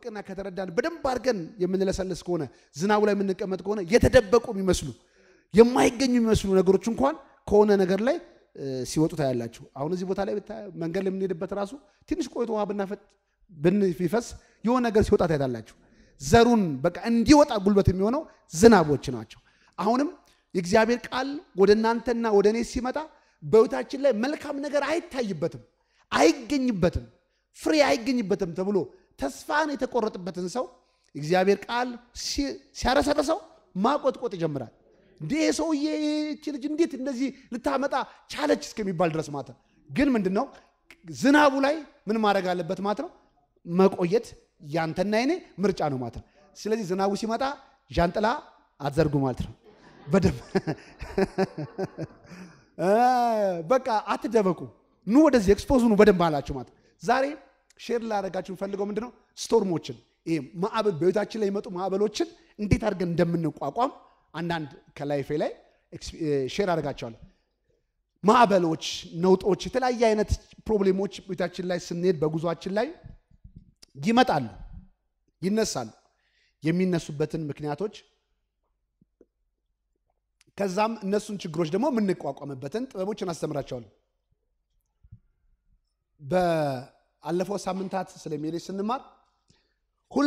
ካወቅና ከተረዳን በደንብ አድርገን የምንለሰልስ ከሆነ ዝናቡ ላይ የምንቀመጥ ከሆነ የተደበቁ የሚመስሉ የማይገኙ የሚመስሉ ነገሮች እንኳን ከሆነ ነገር ላይ ሲወጡ ታያላችሁ። አሁን እዚህ ቦታ ላይ መንገድ ላይ የምንሄድበት ራሱ ትንሽ ቆይቶ ውሃ ብናፈጥ ብንፊፈስ የሆነ ነገር ሲወጣ ታያላችሁ። ዘሩን በቃ እንዲወጣ ጉልበት የሚሆነው ዝናቦች ናቸው። አሁንም የእግዚአብሔር ቃል ወደ እናንተና ወደ እኔ ሲመጣ በሕይወታችን ላይ መልካም ነገር አይታይበትም፣ አይገኝበትም፣ ፍሬ አይገኝበትም ተብሎ ተስፋን የተቆረጥበትን ሰው እግዚአብሔር ቃል ሲያረሰረሰው ማቆጥቆጥ ይጀምራል። እንዴ ሰውዬ ይህች ልጅ እንዴት እንደዚህ ልታመጣ ቻለች እስከሚባል ድረስ ማለት ነው። ግን ምንድን ነው ዝናቡ ላይ ምን ማድረግ አለበት ማለት ነው? መቆየት ያንተና የኔ ምርጫ ነው ማለት ነው። ስለዚህ ዝናቡ ሲመጣ ዣንጥላ አትዘርጉ ማለት ነው። በደንብ በቃ አትደበቁ፣ ኑ ወደዚህ ኤክስፖዝ ኑ በደንብ አላችሁ ማለት ዛሬ ሼር ላደርጋችሁ የምፈልገው ምንድነው ስቶርሞችን ይሄ ማዕበል በቤታችን ላይ የመጡ ማዕበሎችን እንዴት አድርገን እንደምንቋቋም አንዳንድ ከላይፌ ላይ ሼር አደርጋቸዋለሁ። ማዕበሎች፣ ነውጦች፣ የተለያየ አይነት ፕሮብሌሞች ቤታችን ላይ ስንሄድ በጉዟችን ላይ ይመጣሉ፣ ይነሳሉ። የሚነሱበትን ምክንያቶች ከዛም እነሱን ችግሮች ደግሞ የምንቋቋምበትን ጥበቦችን አስተምራቸዋለሁ። በአለፈው ሳምንታት ስለሚሄድ ስንማር ሁሌ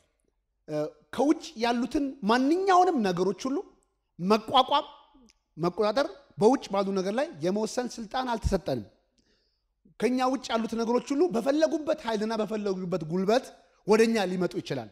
ከውጭ ያሉትን ማንኛውንም ነገሮች ሁሉ መቋቋም፣ መቆጣጠር በውጭ ባሉ ነገር ላይ የመወሰን ስልጣን አልተሰጠንም። ከኛ ውጭ ያሉት ነገሮች ሁሉ በፈለጉበት ኃይልና በፈለጉበት ጉልበት ወደኛ ሊመጡ ይችላል።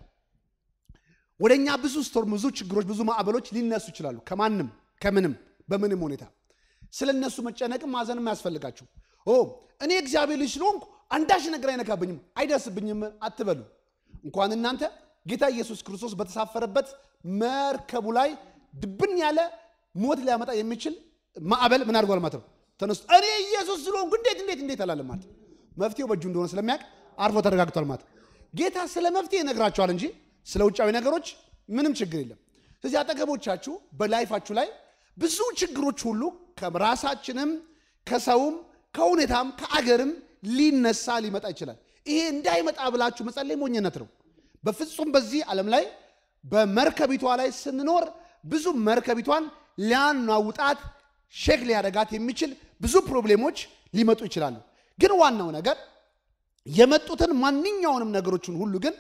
ወደኛ ብዙ ስቶርም፣ ብዙ ችግሮች፣ ብዙ ማዕበሎች ሊነሱ ይችላሉ። ከማንም ከምንም በምንም ሁኔታ ስለ እነሱ መጨነቅም ማዘንም አያስፈልጋችሁ። ኦ እኔ እግዚአብሔር ልጅ ስለሆንኩ አንዳች ነገር አይነካብኝም አይደርስብኝም አትበሉ። እንኳን እናንተ ጌታ ኢየሱስ ክርስቶስ በተሳፈረበት መርከቡ ላይ ድብን ያለ ሞት ሊያመጣ የሚችል ማዕበል ምን አድርጓል ማለት ነው ተነስቶ እኔ ኢየሱስ ስለሆንኩ እንዴት እንዴት እንዴት አላለም ማለት ነው። መፍትሄው በእጁ እንደሆነ ስለሚያውቅ አርፎ ተረጋግቷል ማለት ጌታ ስለ መፍትሄ ይነግራቸዋል እንጂ ስለ ውጫዊ ነገሮች ምንም ችግር የለም። ስለዚህ አጠገቦቻችሁ በላይፋችሁ ላይ ብዙ ችግሮች ሁሉ ከራሳችንም ከሰውም ከሁኔታም ከአገርም ሊነሳ ሊመጣ ይችላል። ይሄ እንዳይመጣ ብላችሁ መጸለይ ሞኝነት ነው። በፍጹም በዚህ ዓለም ላይ በመርከቢቷ ላይ ስንኖር ብዙ መርከቢቷን ሊያናውጣት ሼክ ሊያደርጋት የሚችል ብዙ ፕሮብሌሞች ሊመጡ ይችላሉ። ግን ዋናው ነገር የመጡትን ማንኛውንም ነገሮችን ሁሉ ግን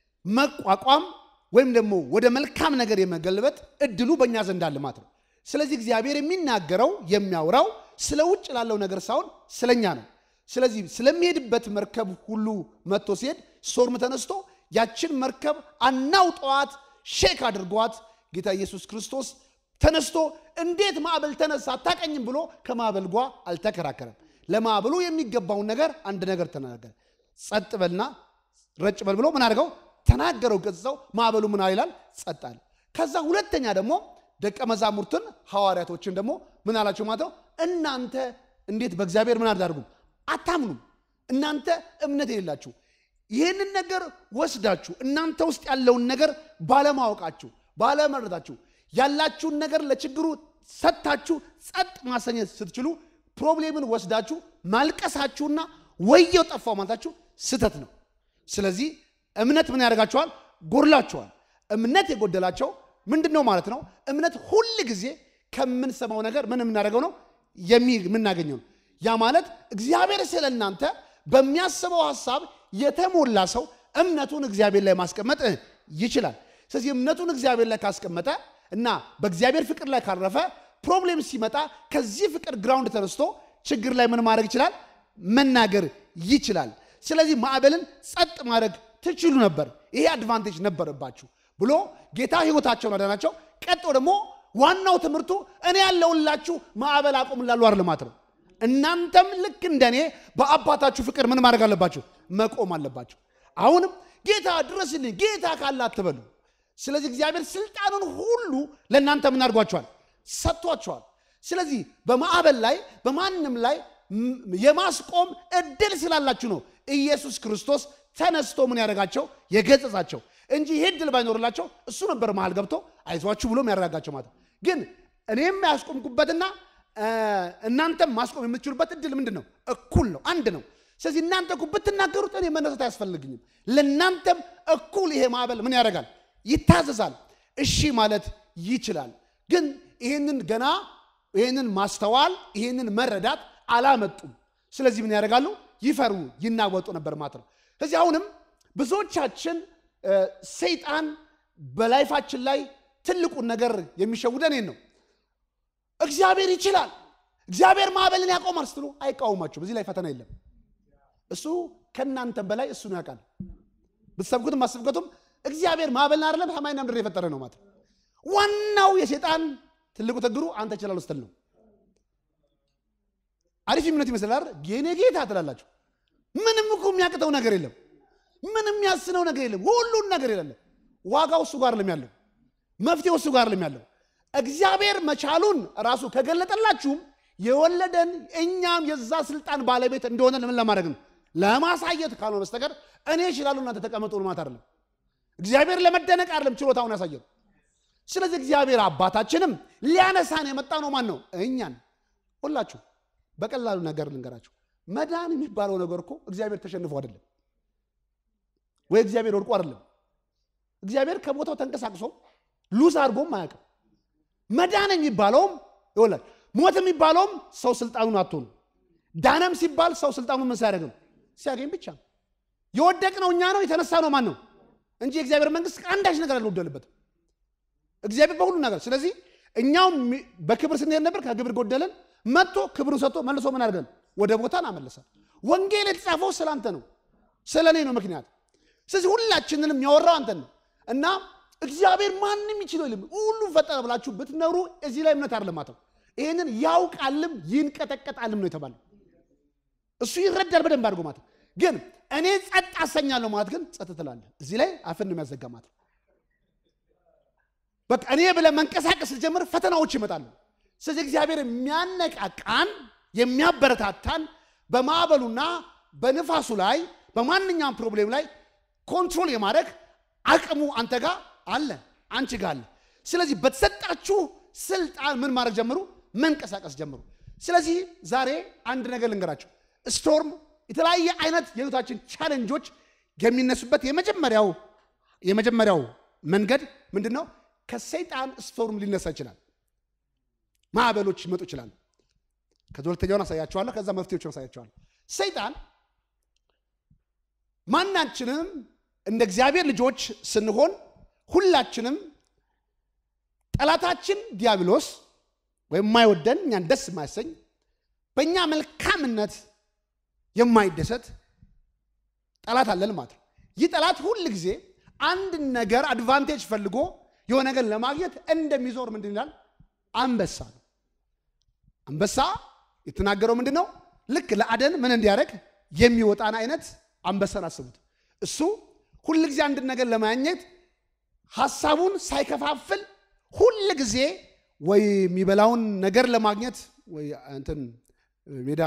መቋቋም ወይም ደግሞ ወደ መልካም ነገር የመገልበጥ እድሉ በእኛ ዘንድ አለ ማለት ነው። ስለዚህ እግዚአብሔር የሚናገረው የሚያወራው ስለ ውጭ ላለው ነገር ሳይሆን ስለኛ ነው። ስለዚህ ስለሚሄድበት መርከብ ሁሉ መጥቶ ሲሄድ ስቶርም ተነስቶ ያችን መርከብ አናውጠዋት ሼክ አድርጓት ጌታ ኢየሱስ ክርስቶስ ተነስቶ እንዴት ማዕበል ተነሳ አታቀኝም ብሎ ከማዕበል ጓ አልተከራከረም። ለማዕበሉ የሚገባውን ነገር አንድ ነገር ተናገረ። ጸጥ በልና ረጭ በል ብሎ ምን አድርገው ተናገረው። ገጽጸው ማዕበሉ ምን ይላል? ጸጥ አለ። ከዛ ሁለተኛ ደግሞ ደቀ መዛሙርትን ሐዋርያቶችን ደግሞ ምን አላቸው ማለት ነው። እናንተ እንዴት በእግዚአብሔር ምን አታደርጉም? አታምኑም። እናንተ እምነት የሌላችሁ ይህንን ነገር ወስዳችሁ እናንተ ውስጥ ያለውን ነገር ባለማወቃችሁ ባለመረዳችሁ ያላችሁን ነገር ለችግሩ ሰጥታችሁ ጸጥ ማሰኘት ስትችሉ ፕሮብሌምን ወስዳችሁ ማልቀሳችሁና ወየው ጠፋው ማለታችሁ ስህተት ነው። ስለዚህ እምነት ምን ያደርጋቸዋል? ጎድላቸዋል። እምነት የጎደላቸው ምንድን ነው ማለት ነው? እምነት ሁል ጊዜ ከምንሰማው ነገር ምን የምናደርገው ነው የምናገኘው ነው። ያ ማለት እግዚአብሔር ስለ እናንተ በሚያስበው ሀሳብ የተሞላ ሰው እምነቱን እግዚአብሔር ላይ ማስቀመጥ ይችላል። ስለዚህ እምነቱን እግዚአብሔር ላይ ካስቀመጠ እና በእግዚአብሔር ፍቅር ላይ ካረፈ ፕሮብሌም ሲመጣ ከዚህ ፍቅር ግራውንድ ተነስቶ ችግር ላይ ምን ማድረግ ይችላል? መናገር ይችላል። ስለዚህ ማዕበልን ጸጥ ማድረግ ትችሉ ነበር። ይሄ አድቫንቴጅ ነበረባችሁ ብሎ ጌታ ሕይወታቸውን አዳናቸው። ቀጥሎ ደግሞ ዋናው ትምህርቱ እኔ ያለውላችሁ ማዕበል አቁምላሉ አይደል ነው። እናንተም ልክ እንደኔ በአባታችሁ ፍቅር ምን ማድረግ አለባችሁ? መቆም አለባችሁ። አሁንም ጌታ ድረስልኝ ጌታ ካለ አትበሉ። ስለዚህ እግዚአብሔር ስልጣኑን ሁሉ ለእናንተ ምን አድርጓቸዋል? ሰጥቷቸዋል። ስለዚህ በማዕበል ላይ በማንም ላይ የማስቆም እድል ስላላችሁ ነው ኢየሱስ ክርስቶስ ተነስቶ ምን ያደረጋቸው የገጸጻቸው እንጂ ይሄ እድል ባይኖርላቸው እሱ ነበር መሃል ገብቶ አይዟችሁ ብሎ ያረጋጋቸው ማለት ግን እኔም ያስቆምኩበትና እናንተም ማስቆም የምትችሉበት እድል ምንድን ነው? እኩል ነው፣ አንድ ነው። ስለዚህ እናንተ እኮ ብትናገሩት እኔ መነሳት አያስፈልግኝም። ለእናንተም እኩል ይሄ ማዕበል ምን ያደርጋል? ይታዘዛል። እሺ ማለት ይችላል። ግን ይህንን ገና ይህንን ማስተዋል ይህንን መረዳት አላመጡም። ስለዚህ ምን ያደርጋሉ? ይፈሩ ይናወጡ ነበር ማለት ነው። ስለዚህ አሁንም ብዙዎቻችን ሰይጣን በላይፋችን ላይ ትልቁን ነገር የሚሸውደን ይህን ነው። እግዚአብሔር ይችላል፣ እግዚአብሔር ማዕበልን ያቆማል ስትሉ አይቃወማችሁም። እዚህ ላይ ፈተና የለም። እሱ ከእናንተም በላይ እሱን ያውቃል። ብትሰብኩትም አስብከቱም እግዚአብሔር ማዕበልን አይደለም ሰማይና ምድር የፈጠረ ነው ማለት ነው። ዋናው የሴጣን ትልቁ ችግሩ አንተ እችላለሁ ስትል ነው። አሪፍ እምነት ይመስላል። የኔ ጌታ ትላላችሁ። ምንም እኮ የሚያቅተው ነገር የለም። ምንም የሚያስነው ነገር የለም። ሁሉን ነገር የለም። ዋጋው እሱ ጋር ለም ያለው መፍትሄው እሱ ጋር ለም ያለው እግዚአብሔር መቻሉን ራሱ ከገለጠላችሁም የወለደን እኛም የዛ ስልጣን ባለቤት እንደሆነ ለምን ለማድረግ ነው? ለማሳየት ካልሆነ በስተቀር እኔ እችላለሁ እናንተ ተቀመጡ ማለት አይደለም። እግዚአብሔር ለመደነቅ አይደለም ችሎታውን ያሳየው። ስለዚህ እግዚአብሔር አባታችንም ሊያነሳን የመጣ ነው። ማን ነው? እኛን። ሁላችሁ በቀላሉ ነገር ልንገራችሁ። መዳን የሚባለው ነገር እኮ እግዚአብሔር ተሸንፎ አይደለም ወይ እግዚአብሔር ወድቆ አይደለም። እግዚአብሔር ከቦታው ተንቀሳቅሶ ሉስ አድርጎም አያውቅም። መዳን የሚባለውም ይወላል ሞት የሚባለውም ሰው ስልጣኑን አቶ ነው። ዳነም ሲባል ሰው ስልጣኑን ምን ሲያደርግ ነው? ሲያገኝ ብቻ ነው። የወደቅነው እኛ ነው። የተነሳ ነው ማን ነው እንጂ የእግዚአብሔር መንግስት አንዳች ነገር አልጎደልበትም። እግዚአብሔር በሁሉ ነገር። ስለዚህ እኛውም በክብር ስንሄድ ነበር፣ ከክብር ጎደለን። መጥቶ ክብሩን ሰጥቶ መልሶ ምን አድርገን ወደ ቦታ አመለሰን። ወንጌል የተጻፈው ስለ አንተ ነው፣ ስለ እኔ ነው ምክንያት። ስለዚህ ሁላችንንም የሚያወራው አንተን ነው እና እግዚአብሔር ማንም ይችለው የለም ሁሉ ፈጠረ ብላችሁ ብትኖሩ እዚህ ላይ እምነት አይደለም ማለት ነው። ይህንን ያውቃልም ይንቀጠቀጣልም ነው የተባለው። እሱ ይረዳል በደንብ አድርጎ ማለት ግን እኔ ጸጥ አሰኛለሁ ማለት ግን ጸጥ ትላለህ። እዚህ ላይ አፍን ነው የሚያዘጋ ማለት ነው። በቃ እኔ ብለህ መንቀሳቀስ ስትጀምር ፈተናዎች ይመጣሉ። ስለዚህ እግዚአብሔር የሚያነቃቃን የሚያበረታታን በማዕበሉና በንፋሱ ላይ በማንኛውም ፕሮብሌም ላይ ኮንትሮል የማድረግ አቅሙ አንተ ጋር አለ፣ አንቺ ጋር አለ። ስለዚህ በተሰጣችሁ ስልጣን ምን ማድረግ ጀምሩ? መንቀሳቀስ ጀምሩ። ስለዚህ ዛሬ አንድ ነገር ልንገራቸው። ስቶርም የተለያየ አይነት የህይወታችን ቻለንጆች የሚነሱበት የመጀመሪያው የመጀመሪያው መንገድ ምንድን ነው? ከሰይጣን ስቶርም ሊነሳ ይችላል። ማዕበሎች ይመጡ ይችላል። ከዚ ሁለተኛውን አሳያቸዋለሁ። ከዛ መፍትሄዎችን አሳያቸዋለሁ። ሰይጣን ማናችንም እንደ እግዚአብሔር ልጆች ስንሆን ሁላችንም ጠላታችን ዲያብሎስ ወይም የማይወደን እኛን ደስ የማያሰኝ በእኛ መልካምነት የማይደሰት ጠላት አለን ማለት ነው። ይህ ጠላት ሁል ጊዜ አንድ ነገር አድቫንቴጅ ፈልጎ የሆነ ነገር ለማግኘት እንደሚዞር ምንድን ይላል? አንበሳ ነው። አንበሳ የተናገረው ምንድን ነው? ልክ ለአደን ምን እንዲያደርግ የሚወጣን አይነት አንበሳን አስቡት። እሱ ሁል ጊዜ አንድን ነገር ለማግኘት ሀሳቡን ሳይከፋፍል ሁል ጊዜ ወይ የሚበላውን ነገር ለማግኘት ወይ እንትን ሜዳ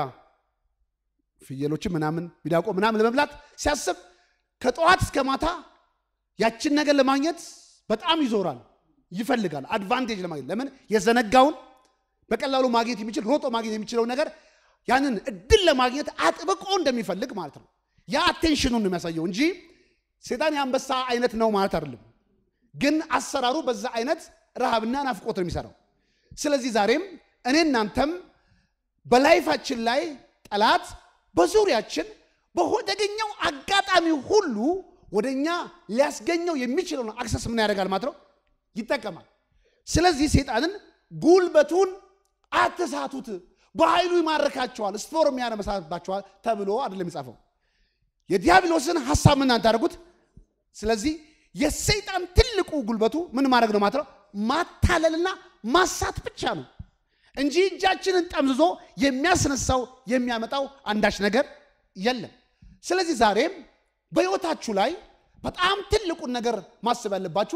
ፍየሎችን ምናምን ሚዳቆ ምናምን ለመብላት ሲያስብ ከጠዋት እስከ ማታ ያችን ነገር ለማግኘት በጣም ይዞራል፣ ይፈልጋል አድቫንቴጅ ለማግኘት። ለምን የዘነጋውን በቀላሉ ማግኘት የሚችል ሮጦ ማግኘት የሚችለው ነገር ያንን እድል ለማግኘት አጥብቆ እንደሚፈልግ ማለት ነው። ያ አቴንሽኑን ነው የሚያሳየው እንጂ ሴጣን የአንበሳ አይነት ነው ማለት አይደለም። ግን አሰራሩ በዛ አይነት ረሃብና ናፍቆት ነው የሚሰራው። ስለዚህ ዛሬም እኔ እናንተም በላይፋችን ላይ ጠላት በዙሪያችን በተገኘው አጋጣሚ ሁሉ ወደ እኛ ሊያስገኘው የሚችለውን አክሰስ ምን ያደርጋል ማለት ነው ይጠቀማል። ስለዚህ ሴጣንን ጉልበቱን አትሳቱት፣ በኃይሉ ይማርካቸዋል፣ ስቶርም ያነመሳባቸዋል ተብሎ አይደለም የጻፈው። የዲያብሎስን ሀሳብ ምን ታደርጉት። ስለዚህ የሰይጣን ትልቁ ጉልበቱ ምን ማድረግ ነው ማለት ነው ማታለልና ማሳት ብቻ ነው እንጂ እጃችንን ጠምዝዞ የሚያስነሳው የሚያመጣው አንዳች ነገር የለም። ስለዚህ ዛሬም በሕይወታችሁ ላይ በጣም ትልቁን ነገር ማሰብ ያለባችሁ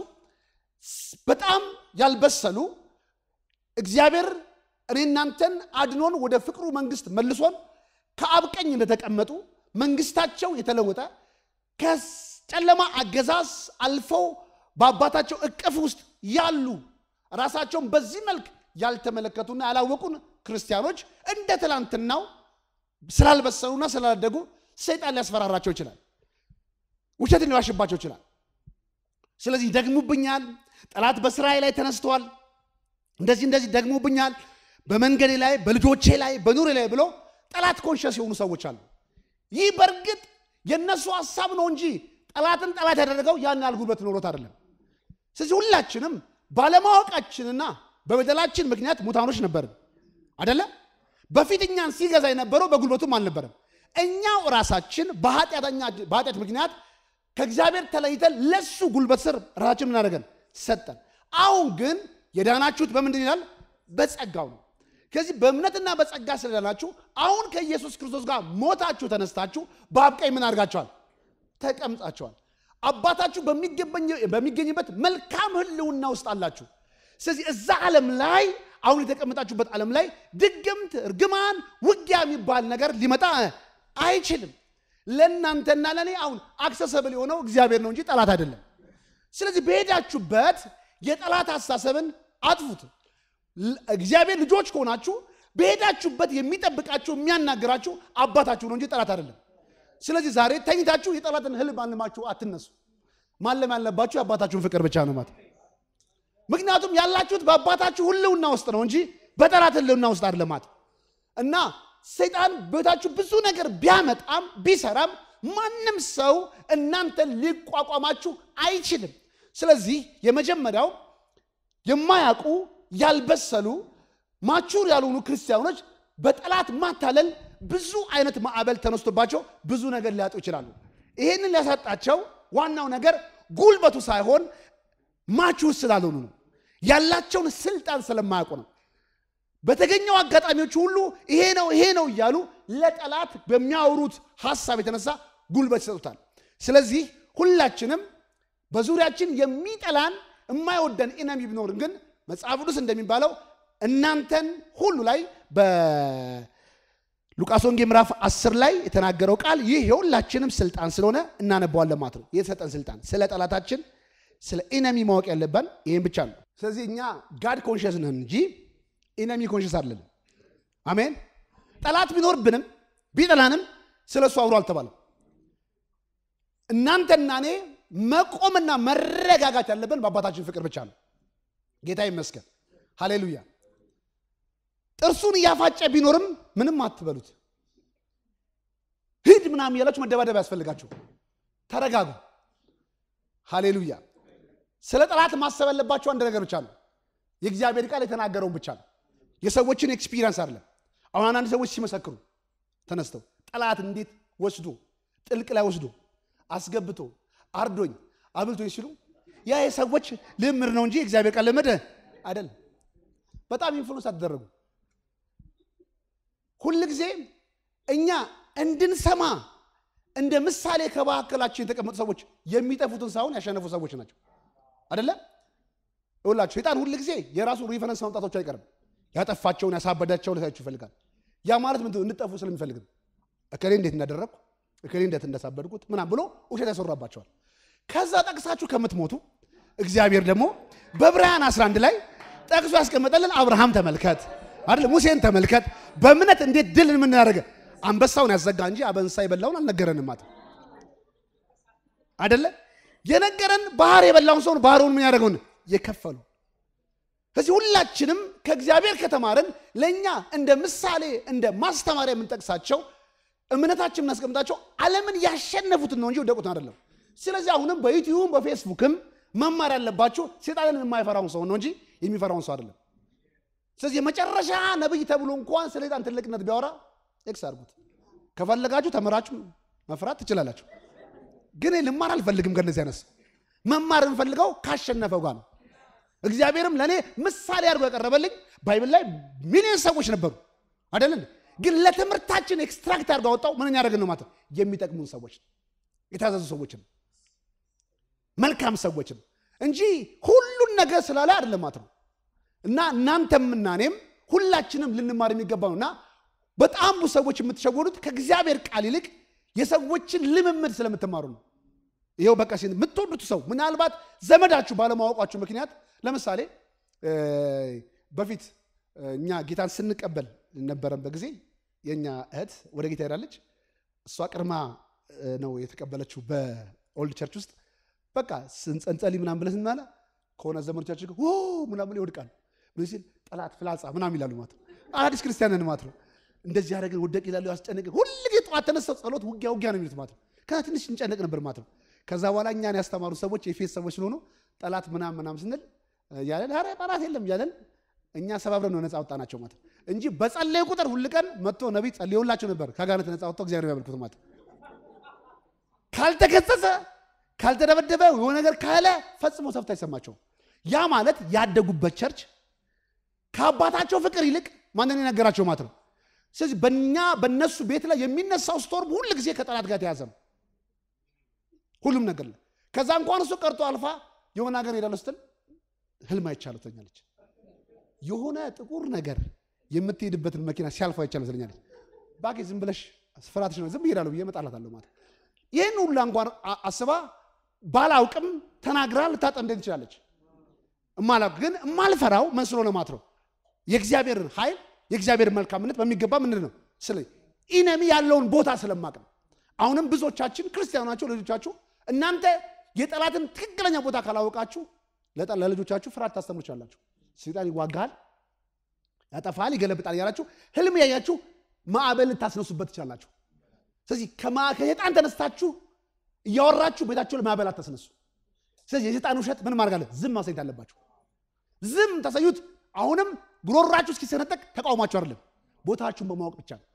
በጣም ያልበሰሉ እግዚአብሔር እኔ እናንተን አድኖን ወደ ፍቅሩ መንግስት መልሶን ከአብ ቀኝ እንደተቀመጡ መንግስታቸው የተለወጠ ከጨለማ አገዛዝ አልፈው በአባታቸው እቅፍ ውስጥ ያሉ ራሳቸውን በዚህ መልክ ያልተመለከቱና ያላወቁን ክርስቲያኖች እንደ ትላንትናው ስላልበሰሉና ስላላደጉ ሰይጣን ሊያስፈራራቸው ይችላል። ውሸትን ሊዋሽባቸው ይችላል። ስለዚህ ደግሙብኛል፣ ጠላት በስራዬ ላይ ተነስተዋል፣ እንደዚህ እንደዚህ ደግሙብኛል፣ በመንገዴ ላይ በልጆቼ ላይ በኑሬ ላይ ብሎ ጠላት ኮንሸስ የሆኑ ሰዎች አሉ። ይህ በእርግጥ የእነሱ ሀሳብ ነው እንጂ ጠላትን ጠላት ያደረገው ያን ያህል ጉልበት ኖሮት አይደለም። ስለዚህ ሁላችንም ባለማወቃችንና በበደላችን ምክንያት ሙታኖች ነበርን አደለ? በፊት እኛን ሲገዛ የነበረው በጉልበቱም አልነበረም። እኛው ራሳችን በኃጢአት ምክንያት ከእግዚአብሔር ተለይተን ለሱ ጉልበት ስር ራሳችን ምናደረገን ሰጠን። አሁን ግን የዳናችሁት በምንድን ይላል? በጸጋው ነው። ከዚህ በእምነትና በጸጋ ስለዳናችሁ አሁን ከኢየሱስ ክርስቶስ ጋር ሞታችሁ ተነስታችሁ በአብ ቀኝ ምን አድርጋችኋል? ተቀምጣችኋል። አባታችሁ በሚገኝበት መልካም ሕልውና ውስጥ አላችሁ። ስለዚህ እዛ ዓለም ላይ አሁን የተቀመጣችሁበት ዓለም ላይ ድግምት፣ እርግማን፣ ውጊያ የሚባል ነገር ሊመጣ አይችልም። ለእናንተና ለእኔ አሁን አክሰሰብል የሆነው እግዚአብሔር ነው እንጂ ጠላት አይደለም። ስለዚህ በሄዳችሁበት የጠላት አስተሳሰብን አጥፉት። እግዚአብሔር ልጆች ከሆናችሁ በሄዳችሁበት የሚጠብቃችሁ የሚያናግራችሁ አባታችሁ ነው እንጂ ጠላት አይደለም። ስለዚህ ዛሬ ተኝታችሁ የጠላትን ህልም አልማችሁ አትነሱ። ማለም ያለባችሁ የአባታችሁን ፍቅር ብቻ ነው ማለት። ምክንያቱም ያላችሁት በአባታችሁ ህልውና ውስጥ ነው እንጂ በጠላት ህልውና ውስጥ አይደለማት እና ሰይጣን ቤታችሁ ብዙ ነገር ቢያመጣም ቢሰራም ማንም ሰው እናንተን ሊቋቋማችሁ አይችልም። ስለዚህ የመጀመሪያው የማያውቁ ያልበሰሉ ማቹር ያልሆኑ ክርስቲያኖች በጠላት ማታለል ብዙ አይነት ማዕበል ተነስቶባቸው ብዙ ነገር ሊያጡ ይችላሉ። ይህንን ሊያሳጣቸው ዋናው ነገር ጉልበቱ ሳይሆን ማቹር ስላልሆኑ ነው። ያላቸውን ስልጣን ስለማያውቁ ነው። በተገኘው አጋጣሚዎች ሁሉ ይሄ ነው ይሄ ነው እያሉ ለጠላት በሚያወሩት ሀሳብ የተነሳ ጉልበት ይሰጡታል። ስለዚህ ሁላችንም በዙሪያችን የሚጠላን የማይወደን ኢነሚ ቢኖርን ግን መጽሐፍ ቅዱስ እንደሚባለው እናንተን ሁሉ ላይ በሉቃስ ወንጌል ምዕራፍ 10 ላይ የተናገረው ቃል ይህ የሁላችንም ስልጣን ስለሆነ እናነባዋለን ማለት ነው። የተሰጠን ስልጣን ስለ ጠላታችን ስለ ኢነሚ ማወቅ ያለብን ይህን ብቻ ነው። ስለዚህ እኛ ጋድ ኮንሽስ ነን እንጂ ኢነሚ ኮንሽስ አይደለም። አሜን። ጠላት ቢኖርብንም ቢጠላንም ስለ እሱ አውሮ አልተባለም። እናንተና እኔ መቆምና መረጋጋት ያለብን በአባታችን ፍቅር ብቻ ነው። ጌታ ይመስገን። ሃሌሉያ። ጥርሱን እያፋጨ ቢኖርም ምንም አትበሉት። ሂድ ምናምን እያላችሁ መደባደብ ያስፈልጋችሁ። ተረጋጉ። ሃሌሉያ። ስለ ጠላት ማሰብ ያለባቸው አንድ ነገር ብቻ ነው። የእግዚአብሔር ቃል የተናገረውን ብቻ ነው። የሰዎችን ኤክስፒሪየንስ አይደለም። አሁን አንዳንድ ሰዎች ሲመሰክሩ ተነስተው ጠላት እንዴት ወስዶ ጥልቅ ላይ ወስዶ አስገብቶ አርዶኝ አብልቶኝ ሲሉ ያ የሰዎች ልምር ነው እንጂ የእግዚአብሔር ቃል ልምድ አይደለም። በጣም ኢንፍሉንስ አትደረጉ። ሁልጊዜ እኛ እንድንሰማ እንደ ምሳሌ ከመካከላችን የተቀመጡ ሰዎች የሚጠፉትን ሳይሆን ያሸነፉ ሰዎች ናቸው። አደለ ይላችሁ ሴጣን ሁል ጊዜ የራሱ ሪፈረንስ ማምጣቶቹ አይቀርም። ያጠፋቸውን ያሳበዳቸውን ሊሳችሁ ይፈልጋል። ያ ማለት ምንድን ነው? እንድጠፉ ስለሚፈልግ ነው። እከሌ እንዴት እንዳደረግኩ እከሌ እንዴት እንዳሳበድኩት ምናም ብሎ ውሸት ያሰራባቸዋል። ከዛ ጠቅሳችሁ ከምትሞቱ እግዚአብሔር ደግሞ በዕብራውያን 11 ላይ ጠቅሶ ያስቀመጠልን አብርሃም ተመልከት አይደል? ሙሴን ተመልከት። በእምነት እንዴት ድል የምናደርገ አንበሳውን ያዘጋ እንጂ አበንሳ የበላውን አልነገረንም ማለት አይደለ? የነገረን ባህር የበላውን ሰውን ባህሩን ምን ያደረገውን የከፈሉ ከዚህ ሁላችንም ከእግዚአብሔር ከተማርን ለእኛ እንደ ምሳሌ እንደ ማስተማሪያ የምንጠቅሳቸው እምነታችን የምናስቀምጣቸው ዓለምን ያሸነፉትን ነው እንጂ ወደቁትን አይደለም። ስለዚህ አሁንም በዩቲዩብም በፌስቡክም መማር ያለባችሁ ሴጣንን የማይፈራውን ሰው ነው እንጂ የሚፈራውን ሰው አይደለም። ስለዚህ የመጨረሻ ነብይ ተብሎ እንኳን ስለ ሴጣን ትልቅነት ቢያወራ ኤክስ አድርጉት። ከፈለጋችሁ ተምራችሁ መፍራት ትችላላችሁ። ግን ልማር አልፈልግም ከነዚህ አይነት ሰው መማር የምፈልገው ካሸነፈው ጋር ነው። እግዚአብሔርም ለእኔ ምሳሌ አድርጎ ያቀረበልኝ ባይብል ላይ ሚሊዮን ሰዎች ነበሩ አይደለን? ግን ለትምህርታችን ኤክስትራክት አድርጎ አወጣው። ምን ያደረግን ነው ማለት ነው? የሚጠቅሙን ሰዎች የታዘዙ ሰዎችን መልካም ሰዎችን እንጂ ሁሉን ነገር ስላለ አይደለም ማለት ነው። እና እናንተም እና እኔም ሁላችንም ልንማር የሚገባ ነው እና በጣም ብዙ ሰዎች የምትሸወዱት ከእግዚአብሔር ቃል ይልቅ የሰዎችን ልምምድ ስለምትማሩ ነው። ይኸው በቃ ሲል የምትወዱት ሰው ምናልባት ዘመዳችሁ ባለማወቋችሁ ምክንያት ለምሳሌ በፊት እኛ ጌታን ስንቀበል ነበረን በጊዜ የእኛ እህት ወደ ጌታ ሄዳለች። እሷ ቅድማ ነው የተቀበለችው በኦልድ ቸርች ውስጥ በቃ ስንጸንጸልይ ምናምን ብለን ስንማለ ከሆነ ዘመኖቻችን ጋር ምናምን ብለው ይወድቃል ምን ሲል ጠላት ፍላጻ ምናምን ይላሉ ማለት ነው። አዲስ ክርስቲያንን ማለት ነው። እንደዚህ ያደረግን ወደቅ ይላሉ፣ ያስጨነቅን ሁል ጊዜ ጠዋት ተነስተው ጸሎት፣ ውጊያ ውጊያ ነው የሚሉት ማለት ነው። ከዛ ትንሽ እንጨነቅ ነበር ማለት ነው። ከዛ በኋላ እኛን ያስተማሩ ሰዎች የፌስ ሰዎች ስለሆኑ ጠላት ምናምን ምናምን ስንል እያለን ኧረ ጠላት የለም እያለን እኛ ሰባብረን ነው ነፃ ወጣናቸው ማለት ነው እንጂ በጸለዩ ቁጥር ሁል ቀን መጥቶ ነቢይ ጸልዮላቸው ነበር ከአጋንንት ነፃ ወጥተው እግዚአብሔር ያመልኩት ማለት ነው። ካልተገሰጸ ካልተደበደበ የሆነ ነገር ካለ ፈጽሞ ሰፍታ አይሰማቸውም። ያ ማለት ያደጉበት ቸርች ከአባታቸው ፍቅር ይልቅ ማንን የነገራቸው ማለት ነው። ስለዚህ በእኛ በእነሱ ቤት ላይ የሚነሳው ስቶርም ሁል ጊዜ ከጠላት ጋር የተያዘ ነው። ሁሉም ነገር ላይ ከዛ እንኳን እሱ ቀርቶ አልፋ የሆነ ሀገር ሄዳለሁ ስትል ህልም አይቻለሁ ትለኛለች። የሆነ ጥቁር ነገር የምትሄድበትን መኪና ሲያልፎ አይቻለሁ ትለኛለች። ባኬ ዝም ብለሽ ፍራትሽ ነው ዝም እሄዳለሁ ብዬ እመጣላታለሁ ማለት ይህን ሁላ እንኳን አስባ ባላውቅም ተናግራ ልታጠምደኝ ትችላለች። እማላውቅ ግን እማልፈራው መስሎ ነው ማለት ነው። የእግዚአብሔር ኃይል የእግዚአብሔር መልካምነት በሚገባ ምንድን ነው ስለ ኢነሚ ያለውን ቦታ ስለማቅ ነው። አሁንም ብዙዎቻችን ክርስቲያኑ ናቸው ልጆቻችሁ እናንተ የጠላትን ትክክለኛ ቦታ ካላወቃችሁ ለልጆቻችሁ ፍርሃት ታስተምሩቻላችሁ። ሰይጣን ይዋጋል፣ ያጠፋል፣ ይገለብጣል እያላችሁ ህልም ያያችሁ ማዕበል ልታስነሱበት ትችላላችሁ። ስለዚህ ከሰይጣን ተነስታችሁ እያወራችሁ ቤታችሁ ለማዕበል አታስነሱ። ስለዚህ የሰይጣን ውሸት ምን ማድረግ አለ? ዝም ማሳየት አለባችሁ። ዝም ታሳዩት። አሁንም ጉሮራችሁ እስኪሰነጠቅ ተቃውማችሁ አይደለም፣ ቦታችሁን በማወቅ ብቻ ነው።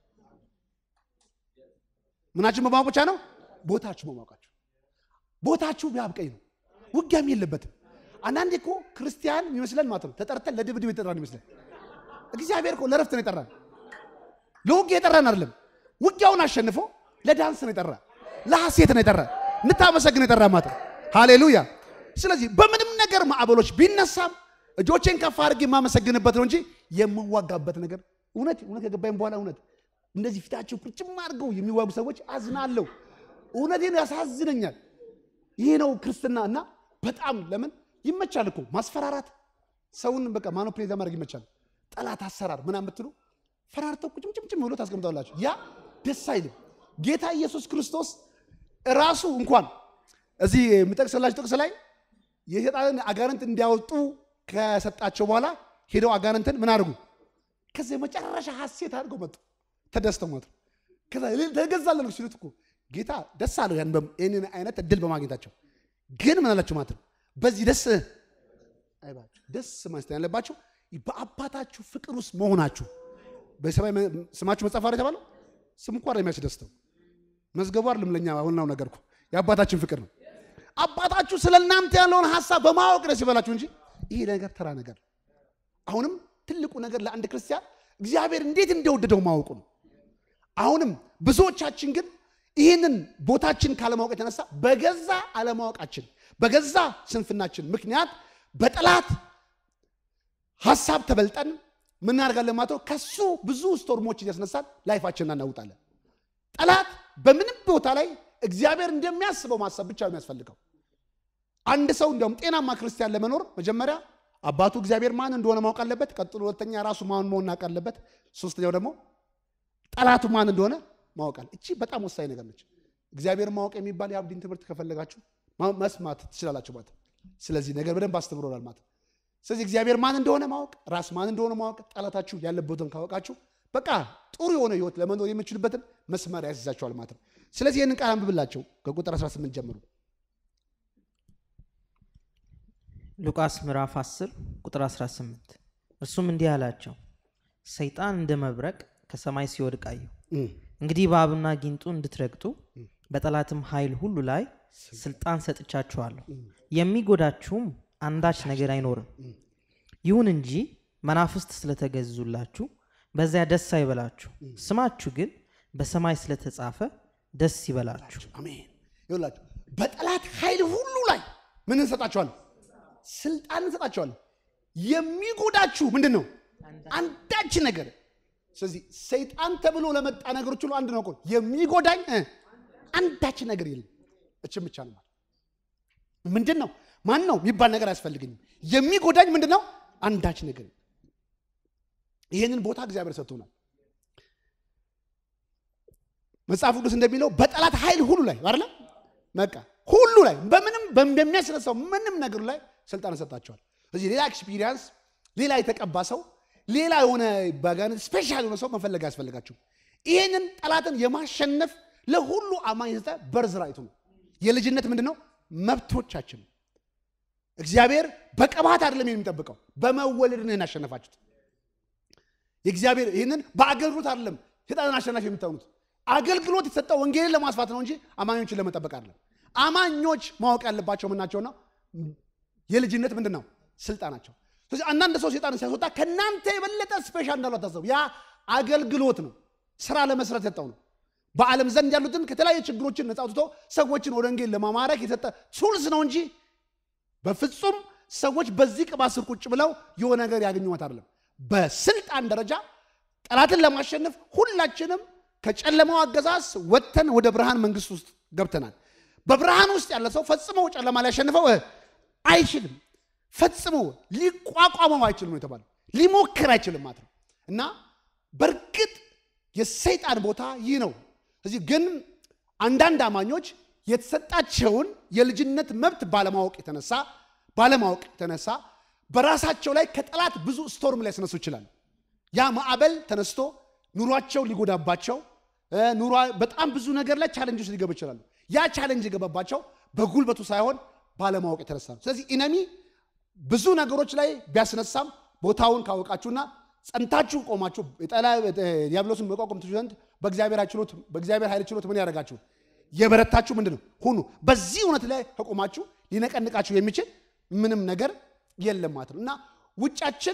ምናችሁን በማወቅ ብቻ ነው? ቦታችሁ በማወቃችሁ። ቦታችሁ ቢያብቀኝ ነው፣ ውጊያም የለበትም። አንዳንዴ እኮ ክርስቲያን የሚመስለን ማለት ነው ተጠርተን ለድብድብ የጠራን ይመስለን። እግዚአብሔር እኮ ለረፍት ነው የጠራን፣ ለውጊያ የጠራን አይደለም። ውጊያውን አሸንፎ ለዳንስ ነው የጠራ፣ ለሐሴት ነው የጠራ፣ እንታመሰግን የጠራ ማለት ነው። ሃሌሉያ። ስለዚህ በምንም ነገር ማዕበሎች ቢነሳም እጆቼን ከፍ አድርጌ የማመሰግንበት ነው እንጂ የምዋጋበት ነገር እውነት እውነት ከገባኝ በኋላ እውነት እንደዚህ ፊታቸው ቁጭም አድርገው የሚዋጉ ሰዎች አዝናለሁ። እውነቴን ያሳዝነኛል። ይሄ ነው ክርስትና እና በጣም ለምን ይመቻል እኮ ማስፈራራት፣ ሰውን በቃ ማኖፕሌት ለማድረግ ይመቻል። ጠላት አሰራር ምናምን ብትሉ ፈራርተው ቁጭምጭምጭም ብሎ ታስቀምጣላችሁ። ያ ደስ አይልም። ጌታ ኢየሱስ ክርስቶስ ራሱ እንኳን እዚህ የምጠቅስላችሁ ጥቅስ ላይ የሰይጣንን አጋንንት እንዲያወጡ ከሰጣቸው በኋላ ሄደው አጋንንትን ምን አድርጉ? ከዚህ የመጨረሻ ሐሴት አድርገው መጡ። ተደስተው መጡ። ከዛ ተገዛለን ሲሉት እኮ ጌታ ደስ አለው ይህንን አይነት እድል በማግኘታቸው። ግን ምን አላቸው ማለት ነው? በዚህ ደስ አይባችሁ። ደስ ማለት ያለባቸው በአባታችሁ ፍቅር ውስጥ መሆናችሁ። በሰማይ ስማችሁ መጽሐፍ አለ የተባለው ስም እንኳን የሚያስደስተው መዝገቡ አይደለም። ለእኛ ዋናው ነገር እኮ የአባታችን ፍቅር ነው። አባታችሁ ስለ እናንተ ያለውን ሀሳብ በማወቅ ደስ ይበላችሁ እንጂ ይሄ ነገር ተራ ነገር። አሁንም ትልቁ ነገር ለአንድ ክርስቲያን እግዚአብሔር እንዴት እንደወደደው ማወቁ ነው። አሁንም ብዙዎቻችን ግን ይህንን ቦታችን ካለማወቅ የተነሳ በገዛ አለማወቃችን በገዛ ስንፍናችን ምክንያት በጠላት ሀሳብ ተበልጠን ምናደርጋለን ማለት ነው። ከሱ ብዙ ስቶርሞች እያስነሳን ላይፋችንን እናውጣለን። ጠላት በምንም ቦታ ላይ እግዚአብሔር እንደሚያስበው ማሰብ ብቻ ነው የሚያስፈልገው። አንድ ሰው እንዲያውም ጤናማ ክርስቲያን ለመኖር መጀመሪያ አባቱ እግዚአብሔር ማን እንደሆነ ማወቅ አለበት። ቀጥሎ ሁለተኛ ራሱ ማን መሆን እናውቅ አለበት። ሶስተኛው ደግሞ ጠላቱ ማን እንደሆነ ማወቅ አለ። እቺ በጣም ወሳኝ ነገር ነች። እግዚአብሔር ማወቅ የሚባል የአብዲን ትምህርት ከፈለጋችሁ መስማት ትችላላችሁ ማለት። ስለዚህ ነገር በደንብ አስተምሮናል ማለት። ስለዚህ እግዚአብሔር ማን እንደሆነ ማወቅ፣ ራስ ማን እንደሆነ ማወቅ፣ ጠላታችሁ ያለበትን ካወቃችሁ በቃ ጥሩ የሆነ ህይወት ለመኖር የምችሉበትን መስመር ያስይዛችኋል ማለት ነው። ስለዚህ ይህንን ቃል አንብብላቸው ከቁጥር 18 ጀምሩ። ሉቃስ ምዕራፍ 10 ቁጥር 18 እርሱም እንዲህ አላቸው፣ ሰይጣን እንደ መብረቅ ከሰማይ ሲወድቅ አየሁ። እንግዲህ እባብና ጊንጡ እንድትረግጡ በጠላትም ኃይል ሁሉ ላይ ስልጣን ሰጥቻችኋለሁ፣ የሚጎዳችሁም አንዳች ነገር አይኖርም። ይሁን እንጂ መናፍስት ስለተገዙላችሁ በዚያ ደስ አይበላችሁ፣ ስማችሁ ግን በሰማይ ስለተጻፈ ደስ ይበላችሁ። አሜን። ይኸውላችሁ በጠላት ኃይል ሁሉ ላይ ምን እንሰጣችኋለን? ስልጣን እንሰጣችኋለን። የሚጎዳችሁ ምንድን ነው? አንዳች ነገር። ስለዚህ ሰይጣን ተብሎ ለመጣ ነገሮች ሁሉ አንድ ነው እኮ የሚጎዳኝ አንዳች ነገር የለም። እችም ብቻ ነው ማለት ምንድን ነው ማን ነው የሚባል ነገር አያስፈልገኝም። የሚጎዳኝ ምንድን ነው? አንዳች ነገር። ይህንን ቦታ እግዚአብሔር ሰጥቶናል። መጽሐፍ ቅዱስ እንደሚለው በጠላት ኃይል ሁሉ ላይ አይደለ በቃ ሁሉ ላይ በምንም በሚያስነሳው ምንም ነገሩ ላይ ስልጣን ሰጣቸዋል። ስለዚህ ሌላ ኤክስፒሪየንስ፣ ሌላ የተቀባ ሰው፣ ሌላ የሆነ በጋን ስፔሻል የሆነ ሰው መፈለግ አያስፈልጋችሁም። ይህንን ጠላትን የማሸነፍ ለሁሉ አማኝ የሰጠ በርዝ ራይቱ ነው። የልጅነት ምንድን ነው? መብቶቻችን ነው። እግዚአብሔር በቅባት አይደለም የሚጠብቀው፣ በመወለድ ነው ያሸነፋችሁት። የእግዚአብሔር ይህንን በአገልግሎት አይደለም ሴጣንን አሸናፊ የምታሆኑት። አገልግሎት የተሰጠው ወንጌልን ለማስፋት ነው እንጂ አማኞችን ለመጠበቅ አይደለም። አማኞች ማወቅ ያለባቸው ምናቸውና የልጅነት ምንድን ነው ስልጣናቸው። ስለዚህ አንዳንድ ሰው ሴጣን ሲያስወጣ ከእናንተ የበለጠ ስፔሻል እንዳሉ አታሰቡ። ያ አገልግሎት ነው፣ ስራ ለመስራት የሰጠው ነው። በዓለም ዘንድ ያሉትን ከተለያዩ ችግሮችን ነጻ አውጥቶ ሰዎችን ወደ ወንጌል ለማማረክ የሰጠ ቱልስ ነው እንጂ በፍጹም ሰዎች በዚህ ቅባት ስር ቁጭ ብለው የሆነ ነገር ያገኙት አይደለም። በስልጣን ደረጃ ጠላትን ለማሸነፍ ሁላችንም ከጨለማው አገዛዝ ወጥተን ወደ ብርሃን መንግስት ውስጥ ገብተናል። በብርሃን ውስጥ ያለ ሰው ፈጽሞ ጨለማ ሊያሸንፈው አይችልም። ፈጽሞ ሊቋቋመው አይችልም ነው የተባለው። ሊሞክር አይችልም ማለት ነው። እና በእርግጥ የሰይጣን ቦታ ይህ ነው። እዚህ ግን አንዳንድ አማኞች የተሰጣቸውን የልጅነት መብት ባለማወቅ የተነሳ ባለማወቅ የተነሳ በራሳቸው ላይ ከጠላት ብዙ ስቶርም ሊያስነሱ ይችላል። ያ ማዕበል ተነስቶ ኑሯቸው ሊጎዳባቸው ኑሯ በጣም ብዙ ነገር ላይ ቻለንጆች ሊገቡ ይችላሉ። ያ ቻለንጅ የገባባቸው በጉልበቱ ሳይሆን ባለማወቅ የተነሳ ነው። ስለዚህ ኢነሚ ብዙ ነገሮች ላይ ቢያስነሳም ቦታውን ካወቃችሁና ጸንታችሁ ቆማችሁ ዲያብሎስን መቋቋም ትችሉ ዘንድ በእግዚአብሔር ችሎት በእግዚአብሔር ኃይል ችሎት ምን ያደርጋችሁ የበረታችሁ ምንድን ነው ሁኑ። በዚህ እውነት ላይ ከቆማችሁ ሊነቀንቃችሁ የሚችል ምንም ነገር የለም ማለት ነው እና ውጫችን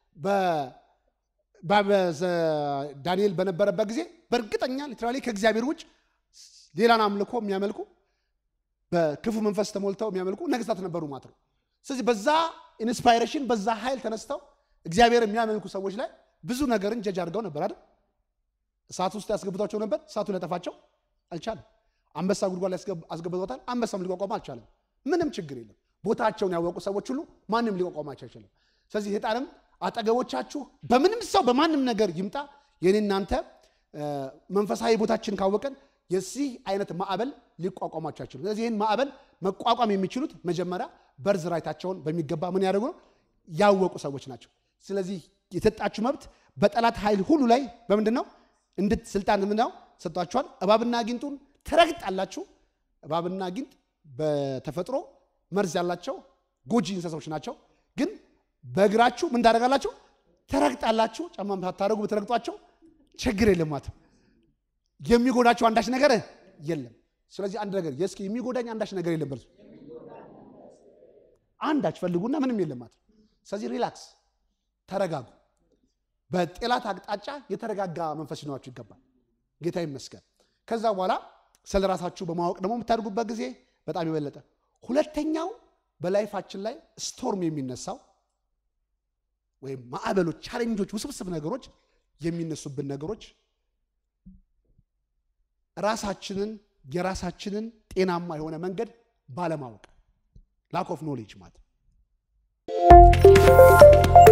ዳንኤል በነበረበት ጊዜ በእርግጠኛ ሊትራሊ ከእግዚአብሔር ውጭ ሌላን አምልኮ የሚያመልኩ በክፉ መንፈስ ተሞልተው የሚያመልኩ ነገስታት ነበሩ ማለት ነው። ስለዚህ በዛ ኢንስፓይሬሽን በዛ ኃይል ተነስተው እግዚአብሔር የሚያመልኩ ሰዎች ላይ ብዙ ነገርን ጀጅ አድርገው ነበር አይደል? እሳት ውስጥ ያስገብቷቸው ነበር። እሳቱ ሊያጠፋቸው አልቻለም። አንበሳ ጉድጓድ ላይ አስገብቶታል። አንበሳም ሊቋቋም አልቻለም። ምንም ችግር የለም። ቦታቸውን ያወቁ ሰዎች ሁሉ ማንም ሊቋቋማቸው አይችልም። ስለዚህ ሴጣንም አጠገቦቻችሁ በምንም ሰው በማንም ነገር ይምጣ የኔ እናንተ መንፈሳዊ ቦታችን ካወቀን የዚህ አይነት ማዕበል ሊቋቋማቸው አይችሉም። ስለዚህ ይህን ማዕበል መቋቋም የሚችሉት መጀመሪያ በርዝ ራይታቸውን በሚገባ ምን ያደርጉ ነው ያወቁ ሰዎች ናቸው። ስለዚህ የተጣችሁ መብት በጠላት ኃይል ሁሉ ላይ በምንድን ነው እንድት ስልጣን ምንድነው ሰጥቷችኋል። እባብና ጊንጡን ትረግጣላችሁ። እባብና ጊንጥ በተፈጥሮ መርዝ ያላቸው ጎጂ እንስሳዎች ናቸው። ግን በእግራችሁ ምን ታደርጋላችሁ? ትረግጣላችሁ። ጫማም ሳታደርጉ ብትረግጧቸው ችግር የለም ማለት ነው። የሚጎዳቸው አንዳች ነገር የለም። ስለዚህ አንድ ነገር የእስኪ የሚጎዳኝ አንዳች ነገር የለም በርሱ አንዳች ፈልጉና ምንም የለም ማለት ነው። ስለዚህ ሪላክስ፣ ተረጋጉ። በጠላት አቅጣጫ የተረጋጋ መንፈስ ሊኖራችሁ ይገባል። ጌታ ይመስገን። ከዛ በኋላ ስለ ራሳችሁ በማወቅ ደግሞ የምታደርጉበት ጊዜ በጣም የበለጠ ሁለተኛው በላይፋችን ላይ ስቶርም የሚነሳው ወይም ማዕበሎች፣ ቻሌንጆች፣ ውስብስብ ነገሮች የሚነሱብን ነገሮች ራሳችንን የራሳችንን ጤናማ የሆነ መንገድ ባለማወቅ ላክ ኦፍ ኖሌጅ ማለት